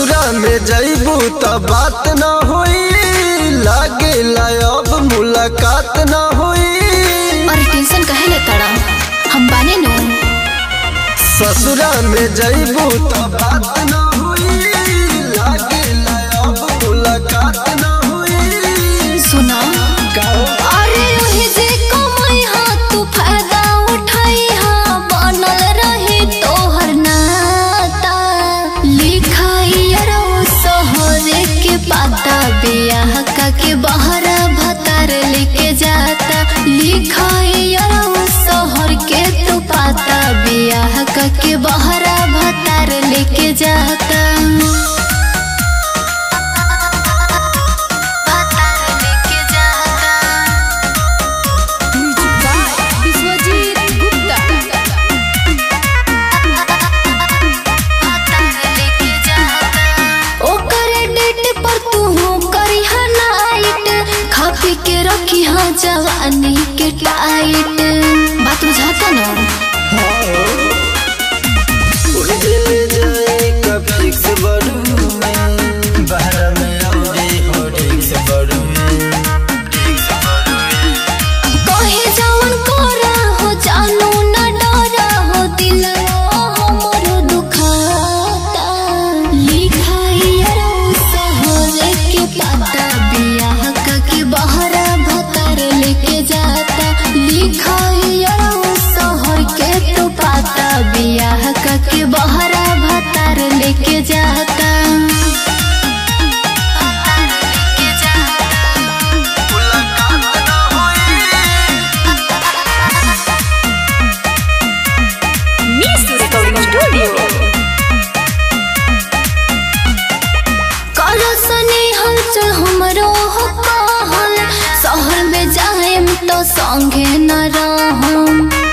ससुरा में जइबू त बात न होई लागे अब मुलाकात न होई और टेंशन काहे ले तड़ा हम बाने नु ससुरा में जइबू त बात न होई लागे अब मुलाकात न होई सुना का अरे ओहे जे कमाई हा तू फायदा उठाई हा बनल रहे तोहर नाता लिखाई अरो सोहरे के पाता बियाह का के बहरा भतार लेके जाता लिखाई अरो सोहर के तू पाता बियाह का के बहरा भतार लेके जाता भतार लेके जाता विश्वजीत गुप्ता ओकरे डेट पर तू करी नाइट खा पी के रखी हाँ जवानी के टाइट बात बुझाता ना उड़ दिल जाए कभी से बड़ू में बाहर में औरे हो ठीक से बड़ू में ठीक से बड़ू में कहे जवन कोरा हो जानू न डरा हो दिल हमरो दुखाता लिखाई अरो सहरे के पाता बियाह का के बहरा भतार लेके जाता लिखाई अरो सहर के तो पाता बियाह का के बहरा भतार लेके जाता भतार लेके जाता मुलाकात न होई Miss Recording Studio. करसने हलचल हमरो हो कहल शहर में जाएम तो संगे न रहम